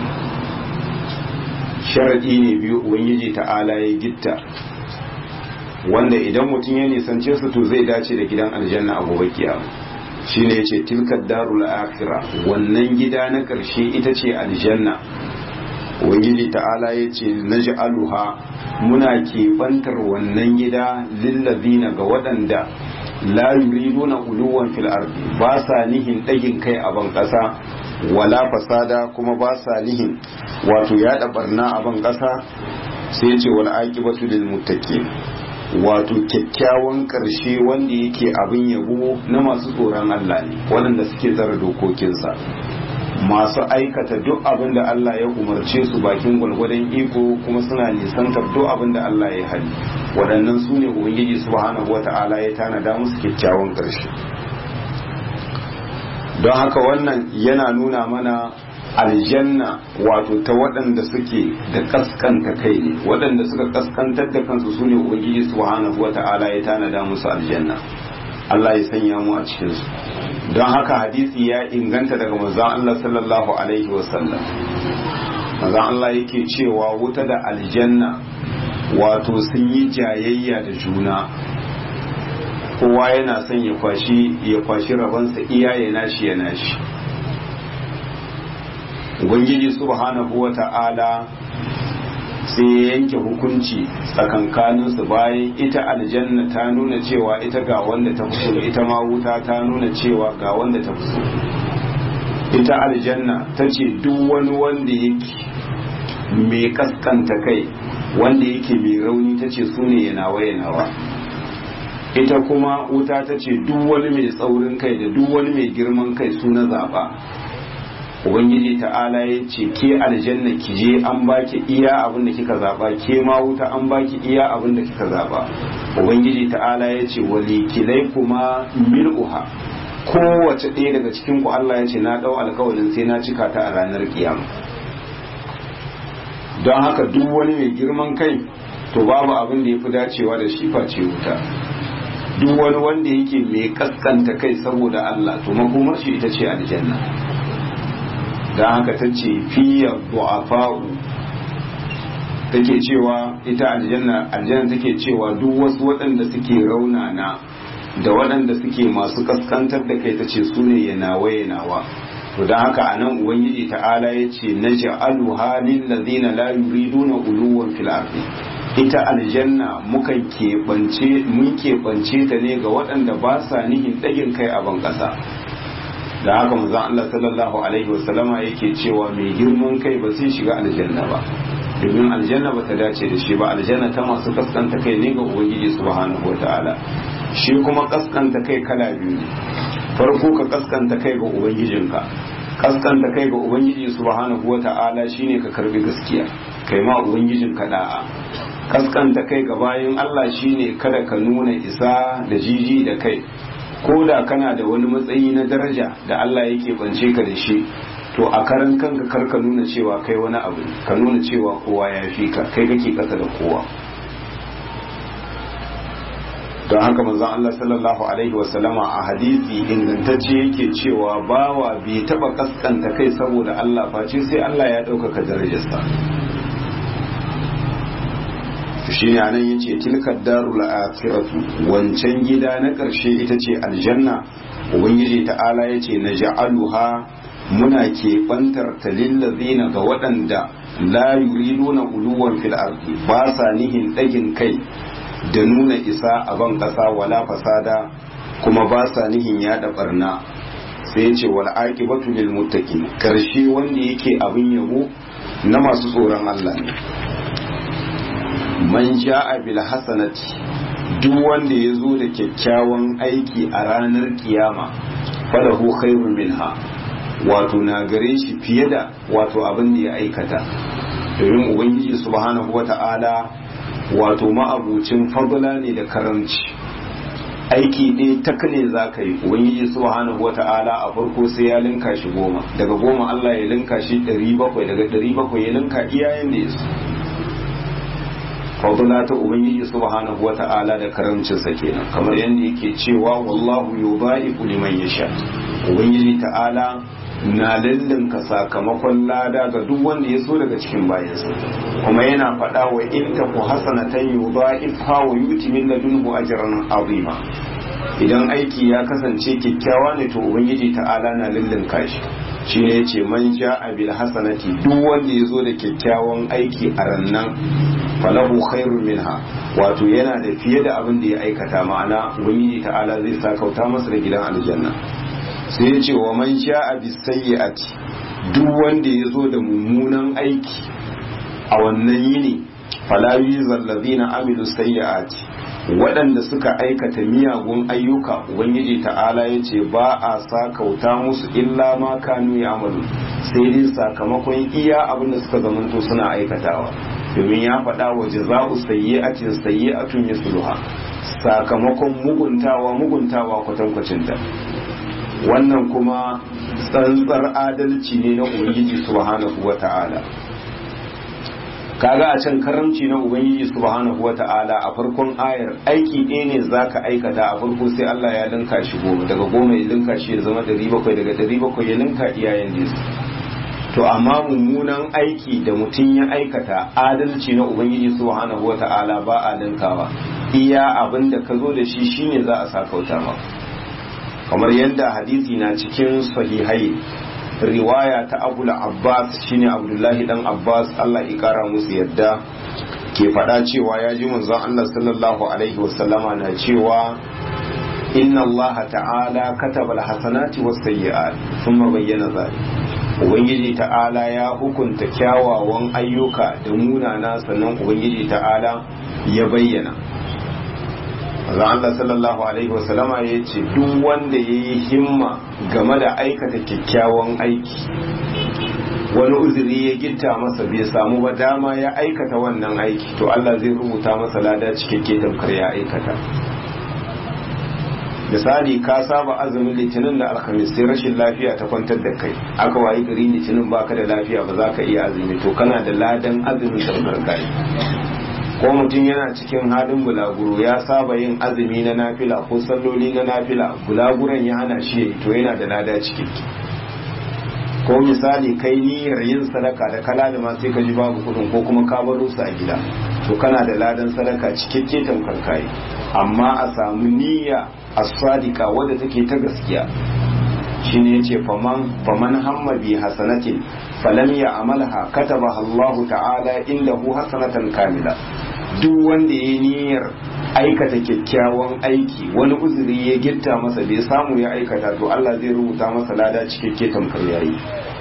A: sharaɗi ne biyu ubangiji ta'ala ya gitta wanda idan mutum ya nisance su to zai dace da gidan aljanna a gobe kiyama shine yace tilka darul akhirah wannan gida na karshe ita ce aljanna ubangiji ta'ala yace naj'aluha muna kebantar wannan gida lillazina ga waɗanda la yuriduna uluwan fil ardi ba sa nihin ɗagin kai a ban ƙasa wala fasada kuma ba sa nihin wato yaɗa barna a ban ƙasa sai ce wal aqibatu lil muttaqin wato kyakkyawan ƙarshe wanda yake abin yabo na masu tsoron Allah ne waɗanda suke tsara dokokinsa masu aikata duk abin da Allah ya umarce su bakin gwalgwadon iko kuma suna nisantar duk abin da Allah ya hali waɗannan su ne ubangiji subhanahu wata'ala ya tanada musu kyakkyawan ƙarshe don haka wannan yana nuna mana aljanna wato ta waɗanda suke da kaskanta kai ne waɗanda suka kaskantar da kansu su ne ubangiji subhanahu wata'ala ya tanada musu aljanna Allah ya sanya mu a cikinsu don haka hadisi ya inganta daga manzon Allah sallallahu alaihi wasallam manzon Allah yake cewa wuta da aljanna wato sun yi jayayya da juna kowa yana son ya kwashi ya kwashi rabansa iya ya nashi ya nashi ubangiji subhanahu wata'ala sai ya yanke hukunci tsakankaninsu bayan ita aljanna ta nuna cewa ita ga wanda ta fi so ita ma wuta ta nuna cewa ga wanda ta fi so ita aljanna ta ce duk wani wanda yake mai kaskanta kai wanda yake mai rauni ta ce su ne yanawa yanawa ita kuma wuta ta ce duk wani mai tsaurin kai da duk wani mai girman kai su na zaɓa ubangiji ta'ala ya ce ke aljanna ki je an baki iya abin da kika zaba ke ma wuta an baki iya abin da kika zaba ubangiji ta'ala ya ce walikilai kuma mil'uha kowace ɗaya daga cikin ku Allah ya ce na ɗau alkawarin sai na cika ta a ranar kiyama don haka duk wani mai girman kai to babu abin da ya fi dacewa da shi face wuta duk wani wanda yake mai kaskanta kai saboda Allah to makomar shi ita ce aljanna da haka ta ce fiye du'afa'u take cewa ita aljanna aljanna take cewa duk wasu waɗanda suke raunana da waɗanda suke masu kaskantar da kai ta ce su ne yanawa yanawa to da haka anan ubangiji ta'ala ya ce na ja'alu halin lazina la yuriduna uluwan fil ardi ita aljanna mukan keɓance mun keɓance ta ne ga waɗanda ba sa nihin ɗagin kai a ban ƙasa da haka manzon Allah sallallahu alaihi wasallama yake cewa mai girman kai ba zai shiga aljanna ba domin aljanna ba ta dace da shi ba aljanna ta masu kaskanta kai ne ga ubangiji subhanahu wataala shi kuma kaskanta kai kala biyu ne farko ka kaskanta kai ga ubangijinka kaskanta kai ga ubangiji subhanahu wataala shine ka karbi gaskiya kai ma ubangijinka da'a kaskanta kai ga bayan Allah shine kada ka nuna isa da jiji da kai ko da kana da wani matsayi na daraja da Allah yake bance ka da shi to a karan kanka kar ka nuna cewa kai wani abu ka nuna cewa kowa ya fi ka kai kake kasa da kowa don haka manzon Allah sallallahu alaihi wasallama a hadisi ingantacce yake cewa bawa bai taba kaskanta kai saboda Allah face sai Allah ya ɗaukaka darajarsa shi ne anan yace tilkar darul akhiratu wancan gida na ƙarshe ita ce aljanna ubangiji ta'ala yace naj'aluha muna keɓantar ta lillazina ga waɗanda la yuriduna uluwan fil ardi ba sa nihin ɗagin kai da nuna isa a ban ƙasa wala fasada kuma ba sa nihin yaɗa barna sai yace wal aqibatu lil muttaqin karshe wanda yake abin yabo na masu tsoron Allah ne man ja'a bil hasanati duk wanda ya zo da kyakkyawan aiki a ranar kiyama falahu khairun minha wato na gare shi fiye da wato abin da ya aikata domin ubangiji subhanahu wata'ala wato ma'abucin fadla ne da karamci aiki ɗaya tak ne za ka yi ubangiji subhanahu wata'ala a farko sai ya linka shi goma daga goma Allah ya linka shi ɗari bakwai daga ɗari bakwai ya linka iyayen da ya so fadla ta ubangiji subhanahu wata'ala da karamcinsa kenan kamar yadda yake cewa wallahu yudha'ifu liman yasha ubangiji ta'ala na lallinka sakamakon lada ga duk wanda ya so daga cikin bayansa kuma yana faɗa wa in ta ku hasanatan yudha'ifha wa yuti min ladunhu ajran azima idan aiki ya kasance kyakkyawa ne to ubangiji ta'ala na lallinka shi shine yace man ja'a bil hasanati duk wanda ya zo da kyakkyawan aiki a rannan falahu khairun minha wato yana da fiye da abin da ya aikata ma'ana ubangiji ta'ala zai sakauta masa da gidan aljanna sai ya ce wa man sha'a bis sayyi'ati duk wanda ya zo da mummunan aiki a wannan yini fala yuzal ladina amilu sayyi'ati waɗanda suka aikata miyagun ayyuka ubangiji ta'ala ya ce ba a sakauta musu illa ma kanu ya amalu sai dai sakamakon iya abin da suka zamanto suna aikatawa domin ya faɗa wa jaza'u sayyi'atin sayyi'atun misluha sakamakon muguntawa muguntawa kwatankwacin ta wannan kuma tsantsar adalci ne na ubangiji subhanahu wata'ala kaga a can karamci na ubangiji subhanahu wata'ala a farkon ayar aiki ɗaya ne zaka aikata a farko sai Allah ya linka shi goma daga goma ya linka shi ya zama ɗari bakwai daga ɗari bakwai ya linka iyayen nesa to amma mummunan aiki da mutum ya aikata adalci na ubangiji subhanahu wata'ala ba a linkawa iya abin da ka zo da shi shine za a sakauta ma kamar yadda hadisi na cikin sahihai riwaya ta abul abbas shine abdullahi dan abbas allah ya kara musu yadda ke faɗa cewa ya ji manzon allah sallallahu alaihi wasallama na cewa inna allaha ta'ala kataba alhasanati was sayyi'at thumma bayyana zalik ubangiji ta'ala ya hukunta kyawawan ayyuka da munana sannan ubangiji ta'ala ya bayyana Azan Allah sallallahu Alaihi wasallama ya ce duk wanda ya yi himma game da aikata kyakkyawan aiki wani uzuri ya gitta masa bai samu ba dama ya aikata wannan aiki to Allah zai rubuta masa lada cikakke tamkar ya aikata misali ka saba azumin litinin da alhamis sai rashin lafiya ta kwantar da kai aka wayi gari litinin baka da lafiya ba za ka iya azumi to kana da ladan azumin tamkar kai ko mutum yana cikin halin bulaguro ya saba yin azumi na nafila ko salloli na nafila bulaguran ya hana shi to yana da lada cikakke ko misali kai niyyar yin sadaka da kalalima sai ka ji babu kudin ko kuma ka baro su a gida to kana da ladan sadaka cikakke tamkar kai amma a samu niyya as-sadiqa wadda take ta gaskiya shine yace faman faman hamma bi hasanatin falam ya amalha katabaha Allah ta'ala indahu hasanatan kamila duk wanda ya niyyar aikata kyakkyawan aiki wani uzuri ya gitta masa bai samu ya aikata to Allah zai rubuta masa lada cikakke tamkar yayi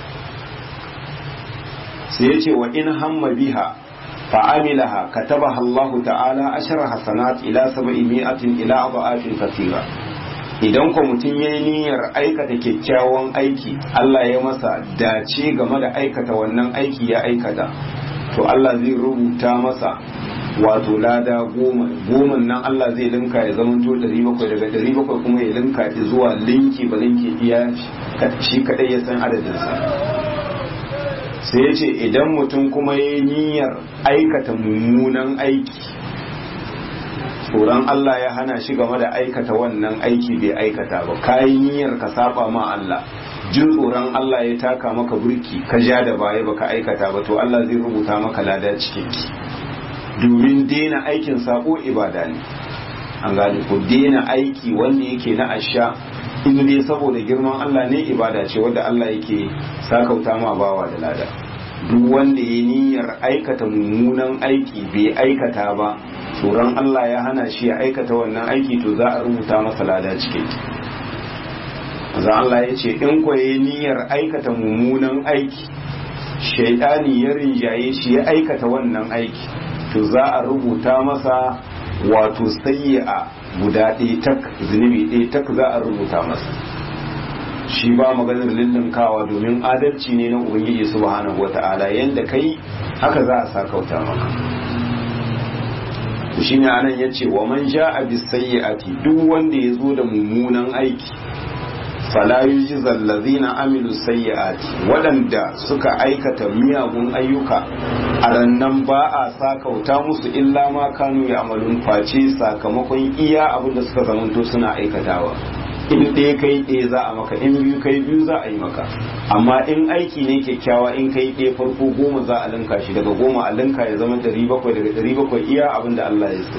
A: sai ya ce wa in hamma biha fa'amilaha katabaha Allah ta'ala ashara hasanat ila sab'i mi'atin ila adha'afin kathira idan ko mutum ya yi niyyar aikata kyakkyawan aiki Allah ya masa dace game da aikata wannan aiki ya aikata to Allah zai rubuta masa wato lada goma goma nan Allah zai linka ya zama to ɗari bakwai daga ɗari bakwai kuma ya linka zuwa linki ba linki iya shi kaɗai ya san adadinsa sai ya ce idan mutum kuma ya yi niyyar aikata mummunan aiki tsoron Allah ya hana shi game da aikata wannan aiki bai aikata ba kayi niyyar ka saba ma Allah jin tsoron Allah ya taka maka burki ka ja da baya baka aikata ba to Allah zai rubuta maka lada cikakki domin daina aikin sako ibada ne an gane ko daina aiki wanda yake na asha in dai saboda girman Allah ne ibada ce wanda Allah yake sakauta ma bawa da lada duk wanda ya niyyar aikata mummunan aiki bai aikata ba tsoron Allah ya hana shi ya aikata wannan aiki to za a rubuta masa lada cikin za Allah ya ce in kwaye niyyar aikata mummunan aiki shaidani ya rinjaye shi ya aikata wannan aiki to za a rubuta masa wato sayya guda ɗaya tak zunubi ɗaya tak za a rubuta masa shi ba maganar lullunkawa domin adalci ne na ubangiji subhanahu wata'ala yanda kai haka za a sakauta maka shi ne anan ya ce wa man ja a bisayyi'ati duk wanda ya zo da mummunan aiki fala yujzal ladzina amilu sayyi'ati waɗanda suka aikata miyagun ayyuka a rannan ba a sakauta musu illa ma kanu ya amalun face sakamakon iya abin da suka zamanto suna aikatawa in ɗaya kai ɗaya za a maka in biyu kai biyu za a yi maka amma in aiki ne kyakkyawa in kai ɗaya farko goma za a linka shi daga goma a linka ya zama ɗari bakwai daga ɗari bakwai iya abin da Allah ya so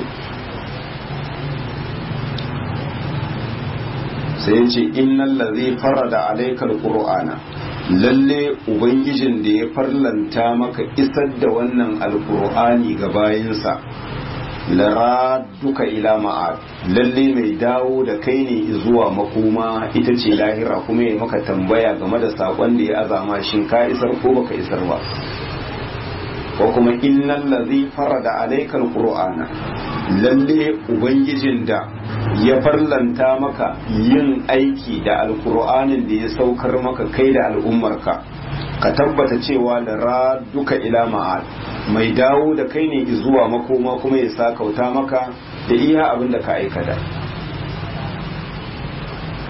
A: sai ya ce innal ladhi farada alaykal qur'ana lalle ubangijin da ya farlanta maka isar da wannan alqur'ani ga bayinsa lara duka ila ma'ad lalle mai dawo da kai ne zuwa makoma ita ce lahira kuma ya maka tambaya game da sakon da ya azama shin ka isar ko baka isar ba ko kuma innal ladhi farada alaykal qur'ana lalle ubangijin da ya farlanta maka yin aiki da alqur'anin da ya saukar maka kai da al'ummarka ka tabbata cewa da duka ila ma'ad mai dawo da kai ne zuwa makoma kuma ya sakauta maka da iya abin da ka aikata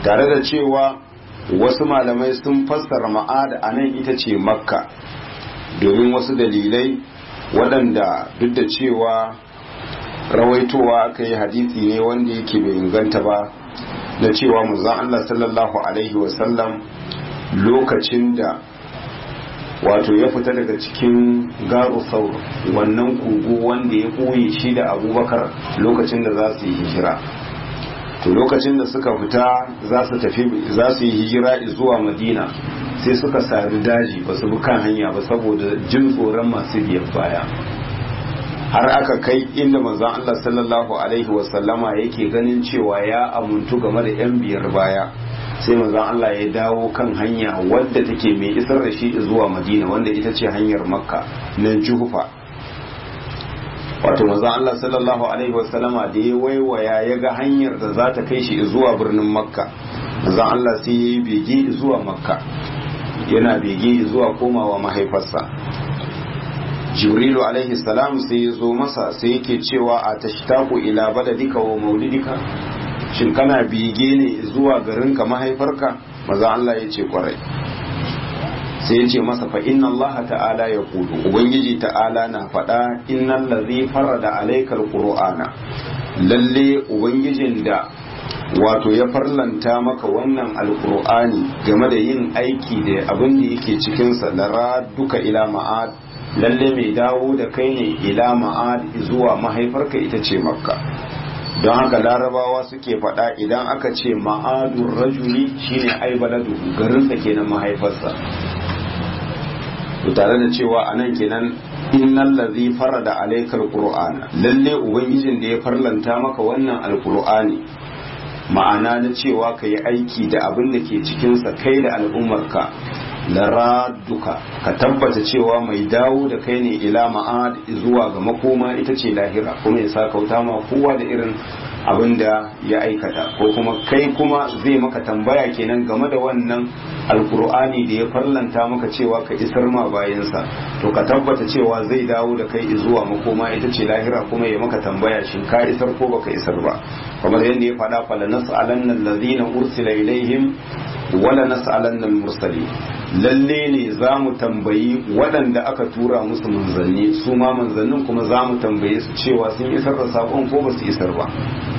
A: tare da cewa wasu malamai sun fassara ma'ad a nan ita ce makka domin wasu dalilai waɗanda duk da cewa rawaitowa aka yi hadisi ne wanda yake bai inganta ba na cewa muzan Allah sallallahu Alaihi wasallam lokacin da wato ya fita daga cikin garu saur wannan kogo wanda ya ɓoye shi da abubakar lokacin da za su yi hijira to lokacin da suka fita za su tafi za su yi hijira zuwa madina sai suka sari daji ba su bi kan hanya ba saboda jin tsoron masu biyan baya har aka kai inda manzon Allah sallallahu alaihi wasallama yake ganin cewa ya amuntu game da yan biyar baya sai manzon Allah ya dawo kan hanya wadda take mai isar da shi zuwa Madina wanda ita ce hanyar Makka na Juhufa wato manzon Allah sallallahu alaihi wasallama da ya waiwaya ya ga hanyar da za ta kai shi zuwa birnin Makka manzon Allah sai ya yi bege zuwa Makka yana bege zuwa komawa mahaifarsa jibrilu alaihi salam sai ya zo masa sai yake cewa a tashtaku ila baladika wa maulidika shin kana bege ne zuwa garinka mahaifarka maza Allah ya ce kwarai sai ya ce masa fa inna Allah ta'ala ya kudu ubangiji ta'ala na faɗa innal ladhi farada alaikal qur'ana lalle ubangijin da wato ya farlanta maka wannan alqur'ani game da yin aiki da abin da yake cikinsa lara duka ila ma'ad lalle mai dawo da kai ne ila ma'ad zuwa mahaifarka ita ce makka don haka larabawa suke faɗa idan aka ce ma'adun rajuli shine ai baladu garinsa kenan mahaifarsa to tare da cewa anan kenan innal ladhi farada alaykal qur'ana lalle ubangijin da ya farlanta maka wannan alqur'ani ma'ana na cewa ka yi aiki da abin da ke cikinsa kai da al'ummarka laraduka ka tabbata cewa mai dawo da kai ne ila ma'ad zuwa ga makoma ita ce lahira kuma ya sa kauta ma kowa da irin abin da ya aikata ko kuma kai kuma zai maka tambaya kenan game da wannan alkur'ani da ya farlanta maka cewa ka isar ma bayansa to ka tabbata cewa zai dawo da kai zuwa makoma ita ce lahira kuma ya maka tambaya shin ka isar ko baka isar ba kamar yadda ya faɗa fala nas'alanna allazina ursila ilaihim wala nas'alanna al-mursalin lalle ne za mu tambayi waɗanda aka tura musu manzanni su ma manzannin kuma za mu tambaye su cewa sun isar da saƙon ko ba su isar ba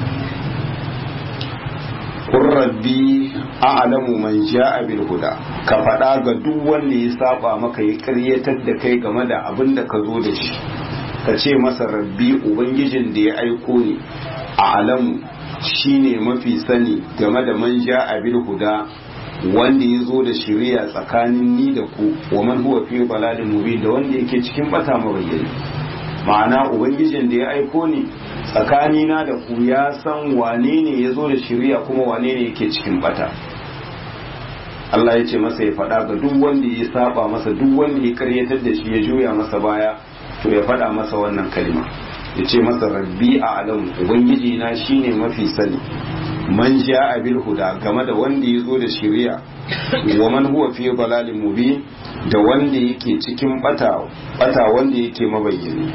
A: kun rabbi a'lamu man ja'a bil huda ka faɗa ga duk wanda ya saba maka ya ƙaryatar da kai game da abin da ka zo da shi ka ce masa rabbi ubangijin da ya aiko ni a'lamu shine mafi sani game da man ja'a bil huda wanda ya zo da shiriya tsakanin ni da ku wa man huwa fi balalin mubin da wanda yake cikin bata mabayyani ma'ana ubangijin da ya aiko ni tsakani na da ku ya san wane ne ya zo da shiriya kuma wane ne yake cikin bata Allah ya ce masa ya faɗa ga duk wanda ya saba masa duk wanda ya karyatar da shi ya juya masa baya to ya faɗa masa wannan kalma ya ce masa rabbi a alamu ubangiji na shine mafi sani man a bil huda game da wanda ya zo da shiriya wa man huwa fi dalalin mubin da wanda yake cikin bata bata wanda yake mabayyani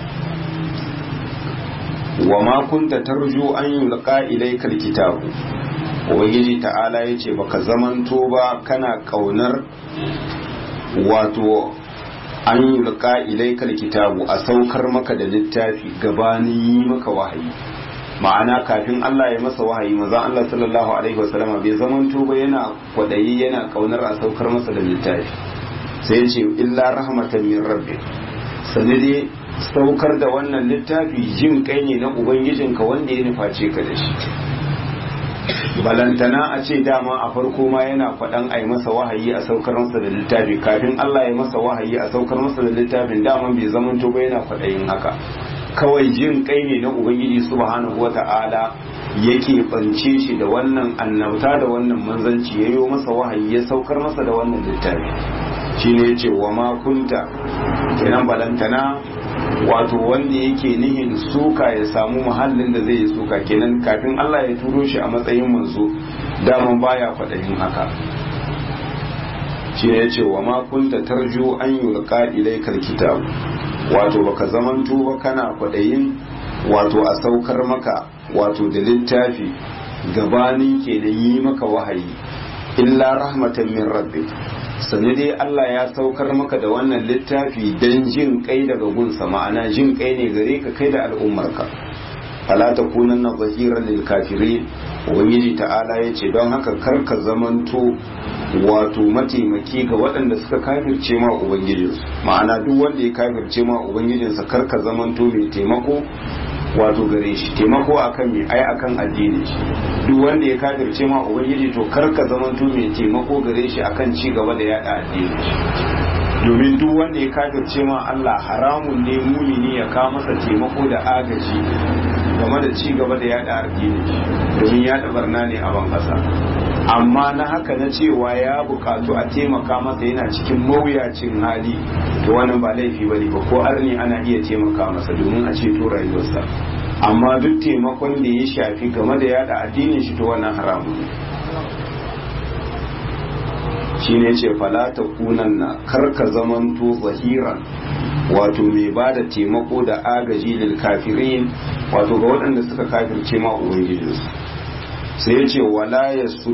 A: wa ma kunta tarju an yulqa ilayka alkitabu ubangiji ta'ala yace baka zamanto ba kana kaunar wato an yulqa ilayka alkitabu a saukar maka da littafi gabanin yi maka wahayi ma'ana kafin Allah ya masa wahayi manzon Allah sallallahu alaihi wasallama bai zaman ba yana kwadayi yana kaunar a saukar masa da littafi sai ce illa rahmatan min rabbi sanade saukar da wannan littafi jin kai ne na ubangijinka wanda ya nuface ka da shi balantana a ce dama a farko ma yana faɗan a yi masa wahayi a saukar masa da littafi kafin Allah ya masa wahayi a saukar masa da littafin dama bai zaman ba yana kwaɗayin haka kawai jin kai ne na ubangiji subhanahu wata'ala yake bance shi da wannan annabta da wannan manzanci ya yi masa wahayi ya saukar masa da wannan littafi shi ne ce wa ma kunta kenan balantana wato wanda yake nihin suka ya samu muhallin da zai yi suka kenan kafin Allah ya turo shi a matsayin manzo daman baya faɗayin haka shi ne ce wa ma kunta tarju an yulqa ilaykal kitab wato baka zamanto ba kana kwadayin wato a saukar maka wato da littafi gabanin kenan yi maka wahayi illa rahmatan min rabbi sani dai Allah ya saukar maka da wannan littafi don jin kai daga gunsa ma'ana jin kai ne gare ka kai da al'ummarka fala takunanna zahiran lil kafirin ubangiji ta'ala ya ce don haka karka zamanto wato mataimaki ga waɗanda suka kafirce ma ubangijinsu ma'ana duk wanda ya kafirce ma ubangijinsa karka zamanto mai taimako wato gare shi taimako akan mai ai akan addini shi duk wanda ya kafirce ma ubangiji to karka zamanto mai taimako gare shi akan ci gaba da yada addini shi domin duk wanda ya kafirce ma Allah haramun ne mumini ya kawo masa taimako da agaji game da ci gaba da yada addini domin yada barna ne a ban kasa amma na haka na cewa ya bukatu a taimaka masa yana cikin mawuyacin hali to wannan ba laifi bane ba ko arni ana iya taimaka masa domin a ceto rayuwarsa amma duk taimakon da ya shafi game da yada addinin shi to wannan haramun ne shine ce falata kunan na karka zamanto zahiran wato mai ba da taimako da agaji lil kafirin wato ga waɗanda suka kafirce ma ubangijinsu sai ya ce wala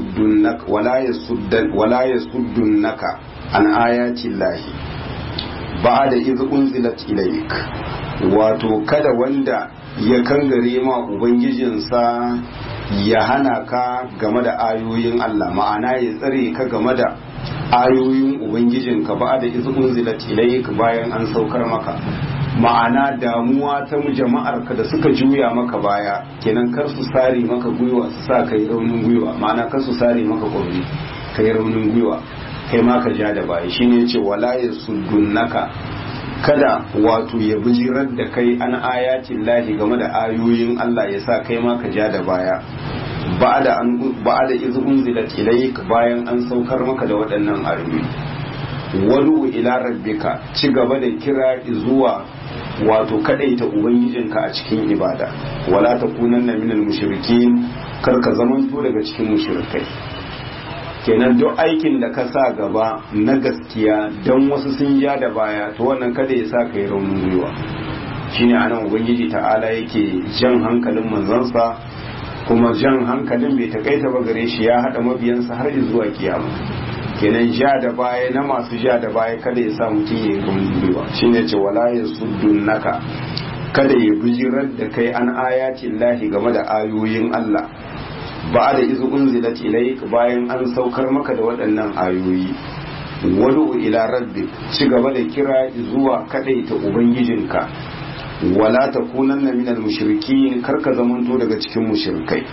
A: ya suddun naka an ayati lahi ba da iz unzilat ilaik wato kada wanda ya kangare ma ubangijinsa ya hana ka game da ayoyin Allah ma'ana ya tsare ka game da ayoyin ubangijinka ba da iz unzilat ilaik bayan an saukar maka ma'ana damuwa ta jama'ar ka da suka juya maka baya kenan kar su sare maka gwiwa su sa kai raunin gwiwa ma'ana kar su sare maka kwauri kai raunin gwiwa kai ma ka ja da baya shine yace wala yasuddunaka kada wato ya bijirar da kai an ayatin lahi game da ayoyin Allah ya sa kai ma ka ja da baya ba'da an ba'da iz unzilat ilayk bayan an saukar maka da waɗannan ayoyi wadu ila rabbika ci gaba da kira zuwa wato kadaita ubangijinka a cikin ibada wala takunanna minal mushrikin kar ka zamanto daga cikin mushrikai kenan duk aikin da ka sa gaba na gaskiya don wasu sun ja da baya to wannan kada ya sa ka yi raunin gwiwa shine anan ubangiji ta'ala yake jan hankalin manzansa kuma jan hankalin bai takaita ba gare shi ya haɗa mabiyansa har zuwa kiyama kenan ja da baya na masu ja da baya kada ya sa mutum ya yi raunin gwiwa shine ce wala ya suddun naka kada ya bijirar da kai an ayatin lahi game da ayoyin Allah ba da izu unzilat ilaik bayan an saukar maka da waɗannan ayoyi wadu ila rabbi ci gaba da kira zuwa kadaita ubangijinka wala takunanna minal mushrikin karka zamanto daga cikin mushrikai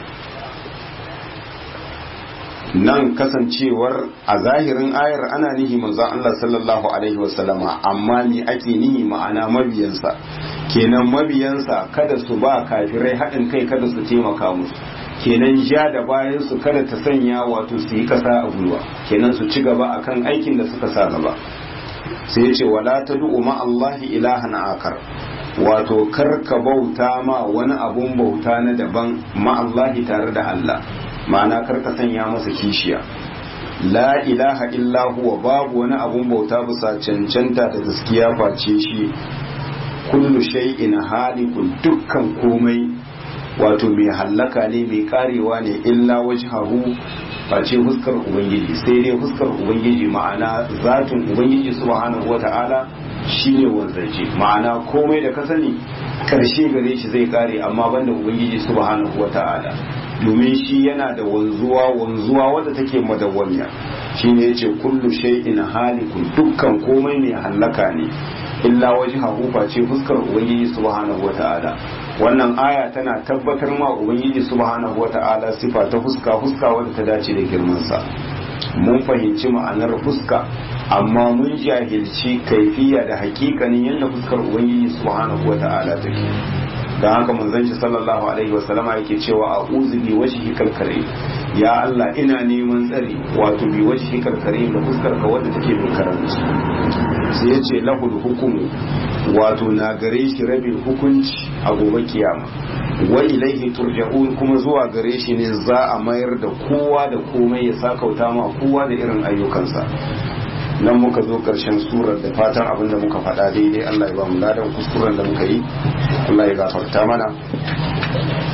A: nan kasancewar a zahirin ayar ana nihi manzon Allah sallallahu alaihi wasallama amma me ake nihi ma'ana mabiyansa kenan mabiyansa kada su ba kafirai haɗin kai kada su taimaka musu kenan ja da bayan su kada ta sanya wato su yi kasa a gwiwa kenan su ci gaba akan aikin da suka sa gaba sai ya ce wala ta du'u ma Allahi ilahan akar wato kar ka bauta ma wani abun bauta na daban ma Allahi tare da Allah ma'ana kar ka sanya masa kishiya la ilaha illa huwa babu wani abun bauta bisa cancanta da gaskiya face shi kullu shay'in halikun dukkan komai wato mai hallaka ne mai karewa ne illa wajhahu face fuskar ubangiji sai dai fuskar ubangiji ma'ana zatin ubangiji subhanahu wata'ala shine wanzaje ma'ana komai da ka sani karshe gare shi zai kare amma banda ubangiji subhanahu wata'ala domin shi yana da wanzuwa wanzuwa wadda take madawwamiya shine yace kullu shay'in halikun dukkan komai mai hallaka ne illa wajhahu face fuskar ubangiji subhanahu wata'ala wannan aya tana tabbatar ma ubangiji subhanahu wata'ala sifa ta fuska fuska wadda ta dace da girmansa mun fahimci ma'anar fuska amma mun jahilci kaifiya da hakikanin yadda fuskar ubangiji subhanahu wata'ala take don haka manzon shi sallallahu alaihi wasallama yake cewa a uzu bi wajhi kalkare ya Allah ina neman tsari wato bi wajhi kalkare da fuskar ka wadda take bin karanci sai ya ce lahul hukumu wato na gare shi rabin hukunci a gobe kiyama wa ilaihi turja'un kuma zuwa gare shi ne za a mayar da kowa da komai ya sakauta ma kowa da irin ayyukansa nan muka zo karshen surar da fatan abin da muka faɗa daidai Allah ya ba mu ladan kuskuren da muka yi Allah ya gafarta mana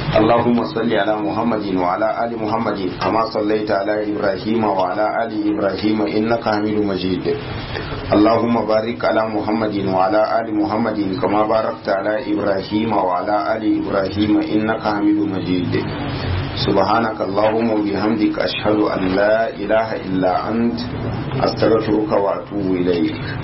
A: اللهم صل على محمد وعلى آل محمد كما صليت على إبراهيم وعلى آل إبراهيم إنك حميد مجيد اللهم بارك على محمد وعلى آل محمد كما باركت على إبراهيم وعلى آل إبراهيم إنك حميد مجيد سبحانك اللهم وبحمدك أشهد أن لا إله إلا أنت أستغفرك وأتوب إليك